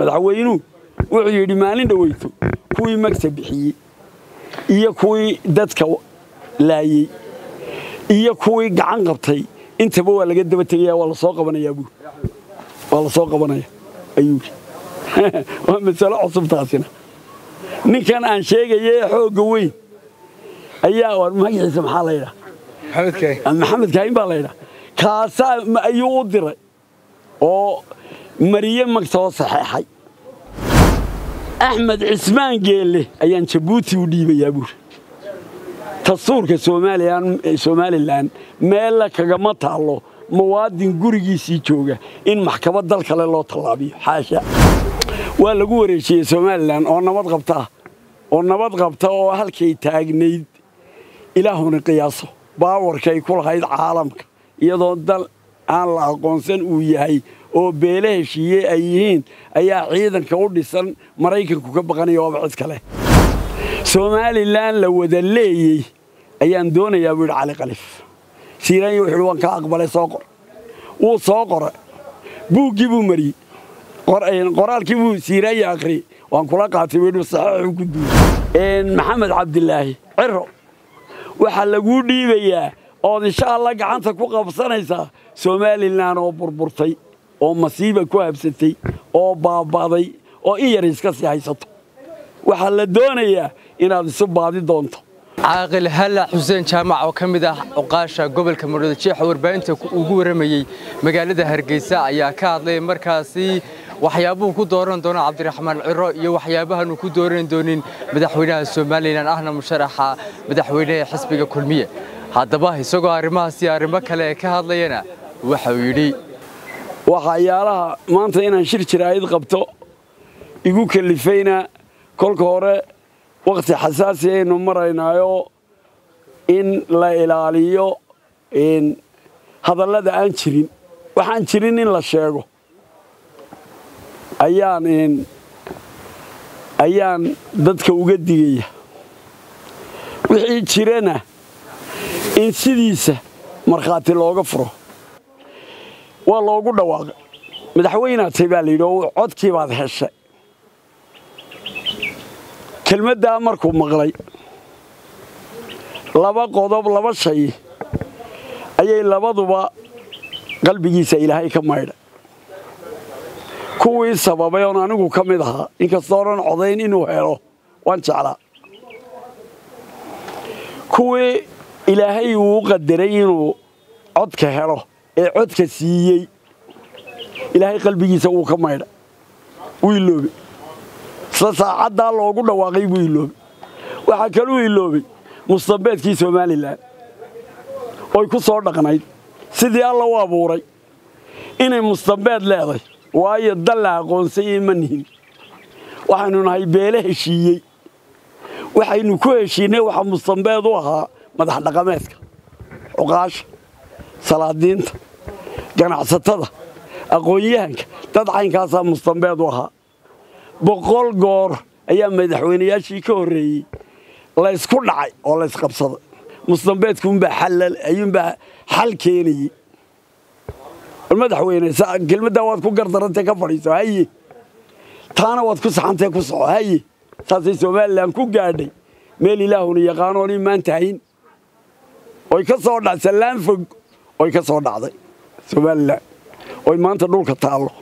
madaxweynuhu wuxuu yidhi maalin dhoweyto kuwii magta bixiyey iyo kuwii dadka laayey iyo kuwii gacan qabtay intaba waa laga daba tegaya waa lasoo qabanayaa buuri waa lasoo qabanaya ayuu yidhi waa masalo cusub taasina ninkan aan sheegaye xoogga weyn ayaa war magaciisa maxaa la yidhaha maxamed kaahin baa la yidhaha kaasaa ayuu u diray oo mariye magtoo saxeexay axmed cismaan geelle ayaan jabuuti u dhiibayaa buuri dastuurka somalilan meella kagama taallo muwaadin gurigiisii jooga in maxkamad dal kale loo tallaabiyo xaasha waa lagu wareejiyey somalilan oo nabad qabta ah oo nabad qabta oo halkay taagnayd ilaahuna qiyaaso baawarkay ku lahayd caalamka iyadoo dal aan la aqoonsan uu yahay oo beele heshiiye ay yihiin ayaa ciidanka u dhisan maraykanku ka baqanaya waaba cid kale somalilan la wada leeyey ayaan doonayaa buu yidhi cali kalif siiraanya wuxuu yidhi waan kaa aqbalay soo qor wuu soo qoray buuggii buu mariyey qoraalkii buu siiraanya akhriyey waan kula qaatay buu yidhi saxiixuu ku duulay maxamed cabdilaahi ciro waxaa laguu dhiibayaa ood insha allah gacanta ku qabsanaysaa somalilan oo burburtay oo masiiba ku habsatay oo baaba'day oo in yar iska sii haysato waxaa la doonayaa inaad isu baadi doonto caaqil halla xuseen jaamac oo ka mid ah cuqaasha gobolka muruda jeexa warbaahinta ugu warramayey magaalada hargeysa ayaa ka hadlay markaasi waxyaabuhu ku dooran doono cabdiraxmaan ciro iyo waxyaabahaanu ku dooran doonin madaxweynaha somalilan ahna musharaxa madaxweynaha xisbiga kulmiye haddaba isagoo arrimahaasi arrimo kale ka hadlayana waxau yidhi waxyaalaha maanta inaan shir jiraa'id qabto igu kalifayna kolka hore wakhti xasaasi aynu maraynaayo in la ilaaliyo hadallada aan jirin waxaan jirin in la sheego ayaan ayaan dadka uga digaya wixii jirana in sidiisa markhaati looga furo waa loogu dhawaaqay madaxweynaatay baa la yidhi oo codkii baad heshay kelmaddaa markuu maqlay laba qodob laba shay ayay labaduba qalbigiisa ilaahay ka maydhay kuwii sababay oon anigu ka mid ahaa inkastoo dhan codayn inuu helo waan jeclaa kuwii ilaahay uu qadaray inuu codka helo ee codka siiyey ilaahay qalbigiisa wuu ka maydhay wuu iloobay isla saacaddaa loogu dhawaaqay buu iloobay waxaa kaluu iloobay mustambeedkii somalilan oy ku soo dhaqnayd sidii alla u abuuray inay mustambeed leeday waayo dal la aqoonsayey ma nihin waxaynu nahay beele heshiiyey waxaynu ku heshiinay waxa mustambeed u ahaa madax dhaqameedka cuqaasha salaadiinta ganacsatada aqoon-yahanka dad caynkaasaa mustambeed u ahaa boqol goor ayaa madaxweynayaashii ka horreeyey laysku dhacay oo laysqabsaday mustambeedkuunbaa ayuunbaa xal keenayey madaxweyne kelmaddaa waad ku gardarantee ka fadhiiso haye taana waad ku saxantee ku soco haye saasay somalilan ku gaadhay meel ilaahuna yaqaanoon imaan tahayn oy ka soo dha sallaan fog oy ka soo dhacday somalilan oy maanta dhulka taallo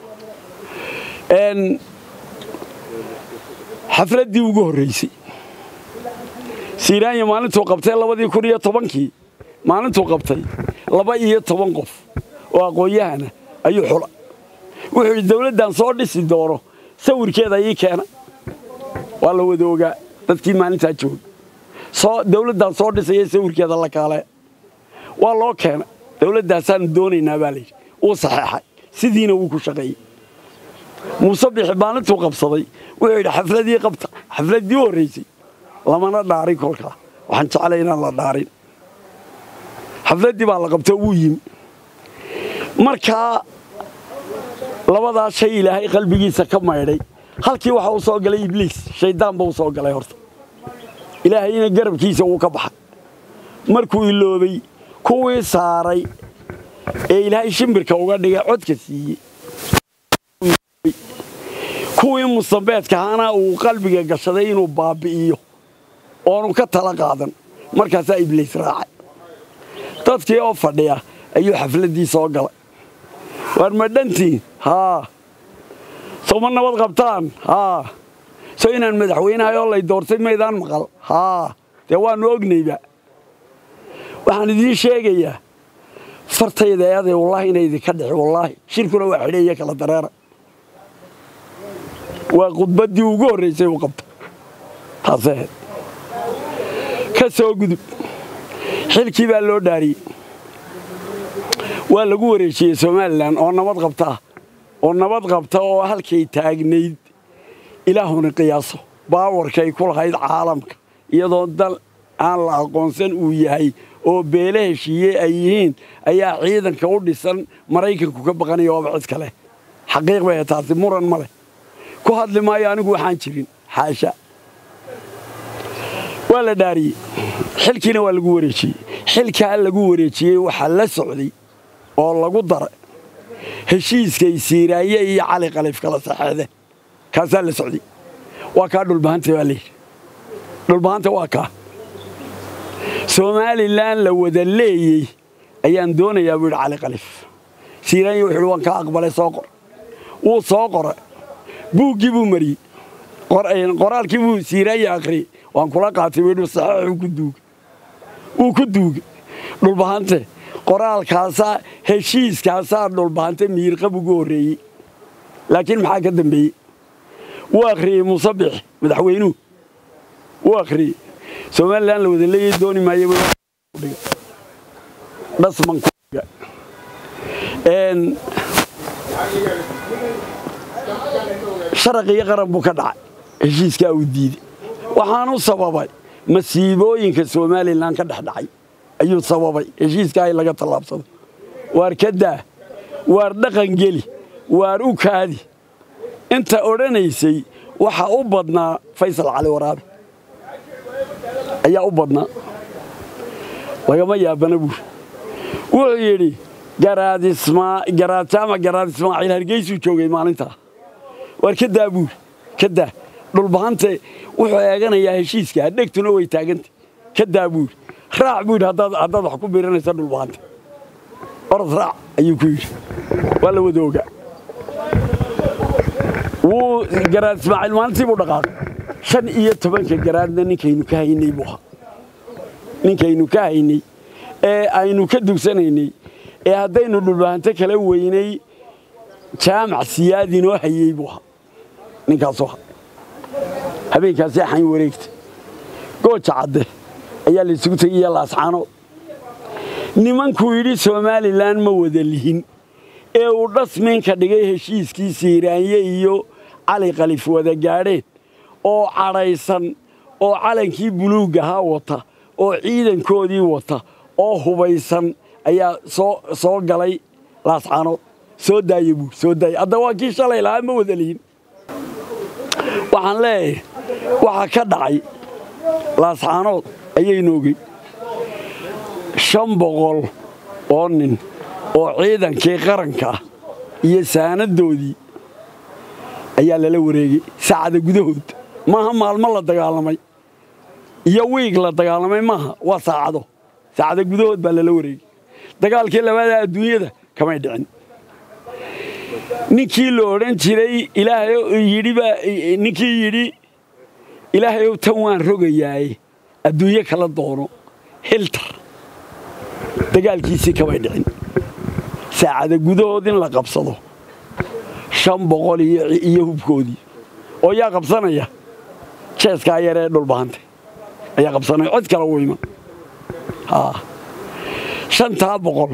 xafladdii ugu horraysay siiraanya maalintuu qabtay labadii kun iyo tobankii maalintuu qabtay laba iyo toban qof oo aqoon-yahana ayuu xula wuxuu yidhi dawladdan soo dhisi doono sawirkeeda ii keena waa la wada ogaa dadkii maalintaa jooga soo dawladdan soo dhisaya sawirkeeda la kaale waa loo keenay dawladdaasaanu doonaynaa baa layidhi wuu saxeexay sidiina wuu ku shaqeeyey muuse bixi maalintuu qabsaday wuxuu yidhi xafladii qabta xafladdii u horraysay lamana dhaarin kolkaa waxaan jeclay inaan la dhaarin xafladdii baa la qabtoo wuu yimi markaa labadaa shay ilaahay qalbigiisa ka maydhay halkii waxa u soo galay ibliis shaydaan ba u soo galay horta ilaahayna garabkiisa wuu ka baxay markuu iloobay kuwii saaray ee ilaahay shimbirka uga dhigay codka siiyey kuwii musambeedkahaana uu qalbiga gashaday inuu baabbi'iyo oonu ka tala qaadan markaasaa ibliis raacay dadkii oo fadhiya ayuu xafladdii soo galay waar ma dhantiin haa soo ma nabad qabtaan haa soo inaan madaxweynahay oo lay doortay maydaan maqal haa dee waannu ognayba waxaan idiin sheegayaa fartayda eeday wallaahi inay idinka dhixi wallaahi shirkuna waa xidheeya kala dareera waa khudbaddii ugu horraysay uu qabta taasee ahayd ka soo gudub xilkii baa loo dhaariyey waa lagu wareejiyey somalilan oo nabad qabta ah oo nabad qabta oo halkay taagnayd ilaahuna qiyaaso baawarkay ku lahayd caalamka iyadoo dal aan la aqoonsan uu yahay oo beele heshiiye ay yihiin ayaa ciidanka u dhisan maraykanku ka baqanaya waaba cid kale xaqiiq bay taasi muran ma leh ku hadli maayo anigu waxaan jirin xaasha waa la dhaariyey xilkiina waa lagu wareejiyey xilkaa lagu wareejiyey waxaa la socday oo lagu dara heshiiskay siiraaye iyo cali qalif kala saxeexdeen kaasaa la socday waa kaa dhulbahanta baa layidhi dhulbahanta waa kaa somalilan la wada leeyey ayaan doonayaa buu yidhi cali qalif siiraanye wuxuu yidhi waan kaa aqbalay soo qor wuu soo qora buuggii buu mariyey qoraalkii buu siiraanye akhriyey waan kula qaatay buu yidhi saxeexuu ku duuga wuu ku duuga dhulbahante qoraalkaasaa heshiiskaasaa dhulbahante miirqab ugu horreeyey laakiin maxaa ka dambeeyey wuu akhriyey muusabix madaxweynuhu wuu akhriyey somalilan la wada leeyay dooni maayo dhasmankuga sharaq iyo qaran buu ka dhacay heshiiskaa uu diiday waxaanu sababay masiibooyinka somalilan ka dhex dhacay ayuu sababay heshiiskaa in laga tallaabsado waar ka daa waar dhaqan geli waar u kaadi inta odhanaysay waxaa u badnaa faysal cali waraabe ayaa u badnaa lagama yaabana buur wuxuu yidhi garaad jaamac garaad ismaaciil hargeysuu joogay maalintaa waar ka daa buur ka daa dhulbahante wuxuu eeganayaa heshiiska dhegtuna way taaganta ka daa buur raac buu yidhi haddaad wax ku biiranaysa dhulbahante orod raac ayuu ku yidhi waa la wada ogaa wuu garaad ismaaciil maalintii buu dhaqaaqay shan iyo tobanka garaadna ninkaynu ka haynay buu ahaa ninkaynu ka haynay ee aynu ka dugsanaynay ee haddaynu dhulbahanto kala weynay jaamac siyaadinoo hayey buu ahaa ninkaasuu ahaa habeenkaasi axayn wareegta gooja cadde ayaa laysugu tegiya laascaanood nimankuu yidhi somalilan ma wada lihin ee uu dhasminka dhigay heshiiskii siiraanye iyo cali kalif wada gaadheen oo cadhaysan oo calankii buluugahaa wata oo ciidankoodii wata oo hubaysan ayaa soo galay laascaanood soo daaya buur soo daaya hadda waa kii shalay lahaa ma wada lihin waxaan leeyahay waxaa ka dhacay laascaanood ayaynu ogey shan boqol oo nin oo ciidankii qaranka ah iyo saanadoodii ayaa lala wareegay saacada gudahood maaha maalmo la dagaalamay iyo wiig la dagaalamay maaha waa saacado saacada gudahood baa lala wareegay dagaalkii labaada adduunyada kamay dhicin ninkii la odhan jiray ninkii yidhi ilaahayow tan waan rogayaaye adduunyo kala doono hiltar dagaalkiisii kamay dhicin saacada gudahood in la qabsado shan boqol iyo hubkoodii oo yaa qabsanaya jeeskaa yaree dhulbahante ayaa qabsanaya cod kale u iman shantaa boqol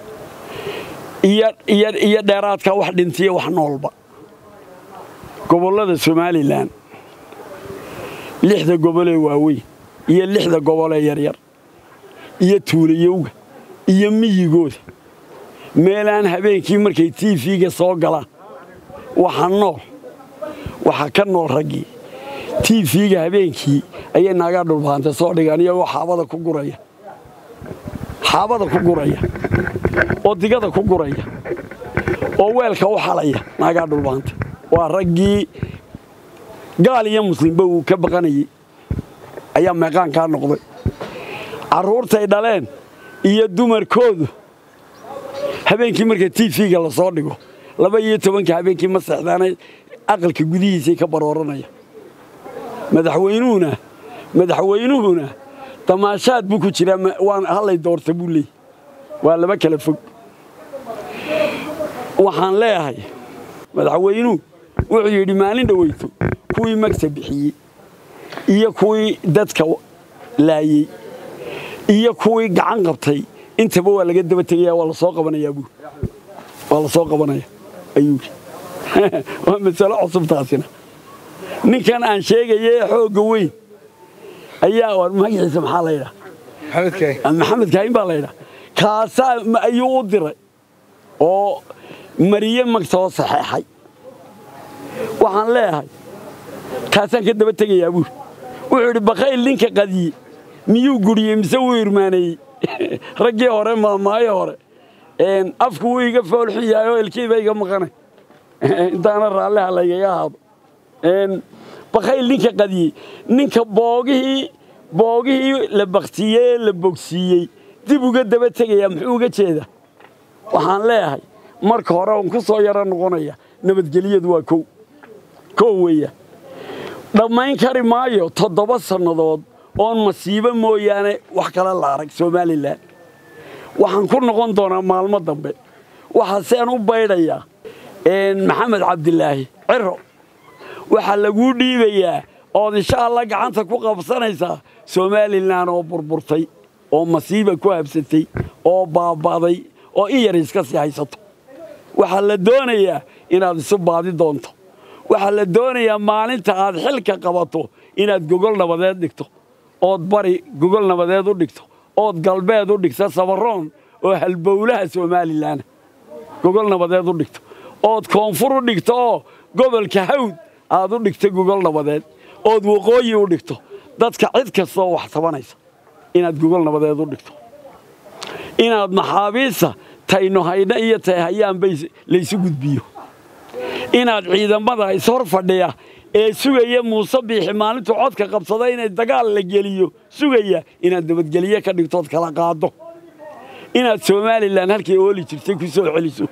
iyo dheeraadka wax dhintiya wax noolba gobollada somalilan lixda gobolee waaweyn iyo lixda gobolee yaryar iyo tuulayowga iyo miyigooda meelaan habeenkii markay tiifiga soo galaan waxa nool waxa ka nool raggii tiifiga habeenkii ayay naagaa dhulbahante soo dhigaan iyagoo xaabada ku guraya xaabada ku guraya oo digada ku guraya oo weelka u xalaya naagaa dhulbahante waa raggii gaal iyo muslimba uu ka baqanayey ayaa meeqaankaa noqday carruurtay dhaleen iyo dumarkoodu habeenkii marka tv-ga la soo dhigo laba iyo tobanka habeenkii ma seexdaanay aqalka gudihiisay ka barooranaya madaxweynuhuna madaxweynuhuna damaashaad buu ku jiraa waan hallay doorta buu leeyay waa laba kala fog waxaan leeyahay madaxweynuhu wuxuu yidhi maalin dhoweyto kuwii magta bixiyey iyo kuwii dadka laayey iyo kuwii gacan qabtay intaba waa laga daba tegaya waa lasoo qabanayaa buuri waa lasoo qabanaya ayuu yidhi waa masalo cusub taasina ninkan aan sheegaya ee xoogga weyn ayaa war magaciisa maxaa la yidhaa maxamed kaahin baa la yidhaa kaasaa ayuu u diray oo mariye magtoo saxeexay waxaan leeyahay kaasaan ka daba tegayaa buuri wuxuu idhi bakayl ninka qadiye miyuu guriyey mise wuu irmaaneeyey raggii hore maamaayo hore afku wuu iga foolxun yahay oo elkiiba iga maqanay intaana raalliha laygaga ahaado bakayl ninka qadiyey ninka boogihii boogihii la baktiyey ee la bogsiiyey dib uga daba tegayaa muxuu uga jeedaa waxaan leeyahay marka hore on ku soo yaro noqonaya nabadgelyadu waa kow kow weeya dhammayn kari maayo toddoba sannadood oon masiibo mooyaane wax kale la arag somalilan waxaan ku noqon doonaa maalmo dambe waxaaseen u baydhayaa maxamed cabdilaahi ciro waxaa laguu dhiibayaa ood insha alla gacanta ku qabsanaysaa somalilan oo burburtay oo masiiba ku habsatay oo baaba'day oo in yar iska sii haysato waxaa la doonayaa inaad isu baadi doonto waxaa la doonayaa maalinta aad xilka qabato inaad gogol nabadeed dhigto ood bari gogol nabadeed u dhigto ood galbeed u dhigto sabaroon oo halbowlaha somalilan gogol nabadeed u dhigto ood koonfur u dhigto oo gobolka hawd aad u dhigto gogol nabadeed ood waqooyi u dhigto dadka cid kastaoo wax tabanaysa inaad gogol nabadeed u dhigto inaad maxaabiista tayno haydha iyo tay hayaanba laysu gudbiyo inaad ciidamada ishor fadhiya ee sugaya muuse biixi maalintuu codka qabsada inay dagaal la geliyo sugaya inaad nabadgelye ka dhigtood kala qaado inaad somalilan halkay ooli jirtay ku soo celiso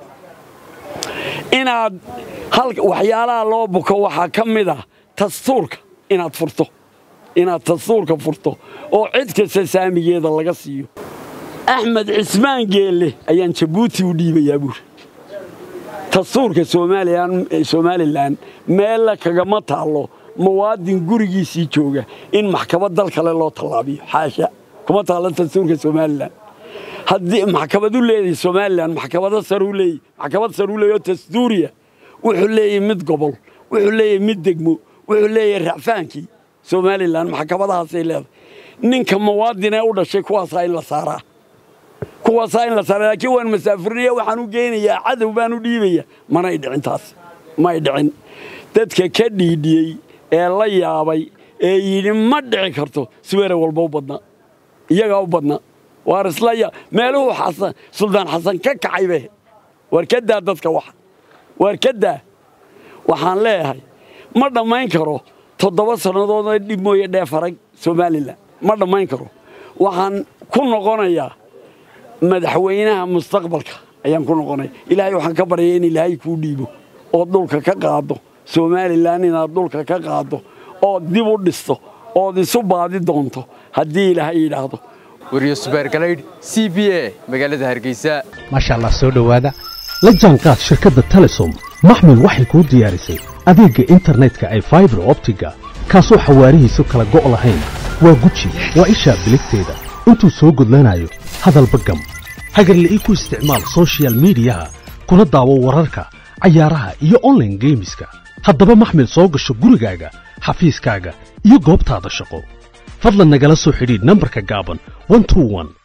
inaad waxyaalaha loo buko waxaa ka mid ah dastuurka inaad furto inaad dastuurka furto oo cid kasta saamigeeda laga siiyo axmed cismaan geelle ayaan jabuuti u dhiibayaa buuri dastuurka somalilan meella kagama taallo muwaadin gurigiisii jooga in maxkamad dal kale loo tallaabiyo xaasha kuma taallo dastuurka somalilan haddii maxkamad u leedahay somalilan maxkamado saruu leeyahy maxkamad saruu leeyahy oo dastuuriya wuxuu leeyahay mid gobol wuxuu leeyahay mid degmo wuxuu leeyahay racfaankii somalilan maxkamadahaasay leedahay ninka muwaadinee u dhashay kuwaasaa in la saaraa kuwaasaa in la saaraa laakiin waan masaafurinaya waxaan u geynayaa cadow baan u dhiibaya manay dhicin taas may dhicin dadka ka dhiidhiyey ee la yaabay ee yidhi ma dhici karto siweere walba u badnaa iyagaa u badnaa waar isla ya meeluhu xasan suldaan xasan ka kacay be waar ka daa dadka waxa waar ka daa waxaan leeyahay ma dhammayn karo toddoba sannadoodna dhib mooye dheefarag somalilan ma dhammayn karo waxaan ku noqonayaa madaxweynaha mustaqbalka ayaan ku noqonaya ilaahay waxaan ka baryaya in ilaahay kuu dhiibo ood dhulka ka qaado somalilan inaad dhulka ka qaado ood dib u dhisto ood isu baadi doonto haddii ilaahay yidhaahdo wariyo subeergalaydh c b a magaalada hargeysa maasha allah soo dhowaada la jaanqaad shirkadda telesom maxmil waxay kuu diyaarisay adeegga internetka ay faibar optiga kaasoo xawaarihiisu kala go' lahayn waa guji waa ishaa biligteeda intuu soo gudlanayo hadalba gam hagarle ii ku isticmaal sochial midiyaha kuna daawo wararka cayaaraha iyo onlaine geemiska haddaba maxmil soo gasho gurigaaga xafiiskaaga iyo goobtaada shaqo fadlan nagala soo xidhiidh nambarka gaaban